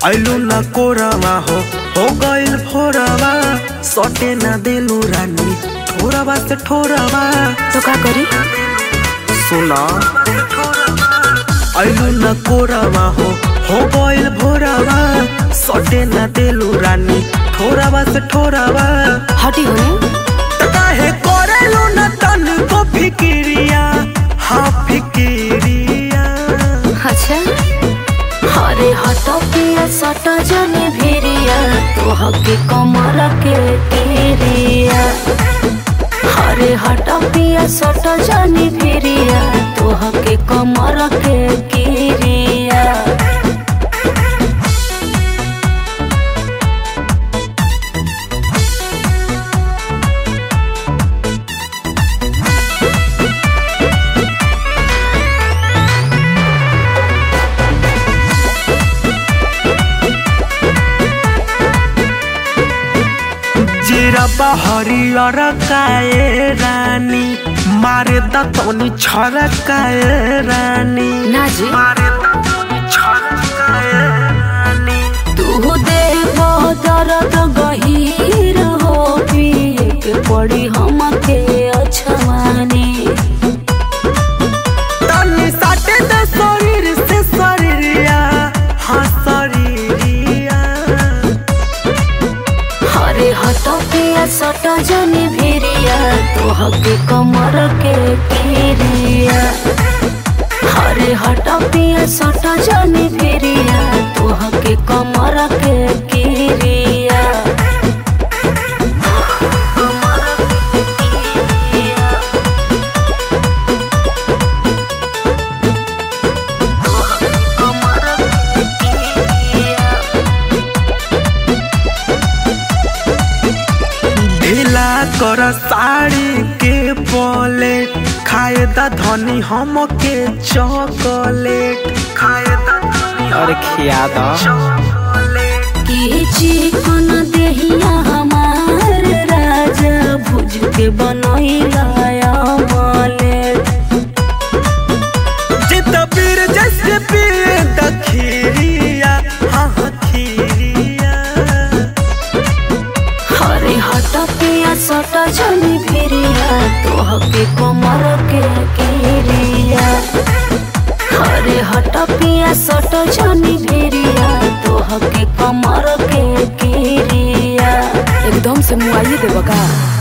ऐलू न कोरवा हो हो गइल भोरवा सटे न देलू रानी ठोरवा से ठोरवा तो का करी सुना ऐलू न कोरवा हो हो गइल भोरवा सटे न देलू रानी ठोरवा से ठोरवा हटी होने त काहे करेलू न तन को फिकिरिया हाँ फिकिरिया अच्छा अरे हट पिया सट जने भिरिया तो हके कमर के तेरिया अरे हट पिया सट जने भिरिया तो हके कमर के किरिया जिरबा हरियर काए रानी मारे दतौनी छरकाए रानी ना जी मारे दतौनी छरकाए रानी तू देव दर्द गहीर हो पिए के पड़ी हमके अछवानी तनी साटे दे शरीर से शरीरिया हाँ शरीरिया हरे हट पिया सट जने भिरिया तो हके कमर के किरिया हरे हट पिया सट जने भिरिया तो हके कमर के किरिया ढीला कर साड़ी के बोले खाए दा धनी हमके चॉकलेट खाए दा धनी अरे खिया दा चॉकलेट की चिकन देहिया हमार राजा भुज के बनैला अमलेट जित पीर जैसे पीर दखिरिया हाँ हाँ खीरिया हरे हट पिया सट जनी भिरिया तो हके कमर के किरिया हरे हट पिया सट जनी भिरिया तो हके कमर के किरिया एकदम से मुआइए देबा का